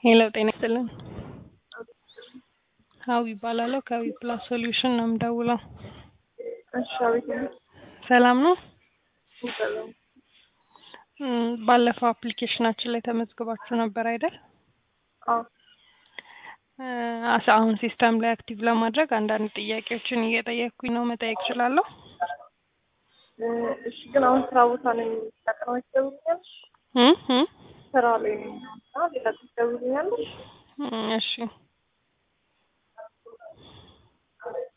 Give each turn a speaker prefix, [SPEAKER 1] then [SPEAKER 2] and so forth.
[SPEAKER 1] ሄሎ ጤና ይስጥልን። ሀዊ ይባላለሁ ከዊ ፕላስ ሶሉሽን ነው የምደውለው።
[SPEAKER 2] እሺ አቤት ነው።
[SPEAKER 1] ሰላም ነው?
[SPEAKER 2] ሰላም።
[SPEAKER 1] እም፣ ባለፈው አፕሊኬሽናችን ላይ ተመዝግባችሁ ነበር አይደል?
[SPEAKER 2] አዎ
[SPEAKER 1] እ፣ አስ አሁን ሲስተም ላይ አክቲቭ ለማድረግ አንዳንድ ጥያቄዎችን እየጠየቅኩኝ ነው። መጠየቅ እችላለሁ?
[SPEAKER 2] እ፣ እሺ ግን አሁን ስራ ቦታ ነኝ። ቀጥሮ ትደውልኛለሽ?
[SPEAKER 1] እ እ
[SPEAKER 2] ስራ ላይ ነኝ እና ሌላ ትደውልኛለሽ?
[SPEAKER 1] እም፣ እሺ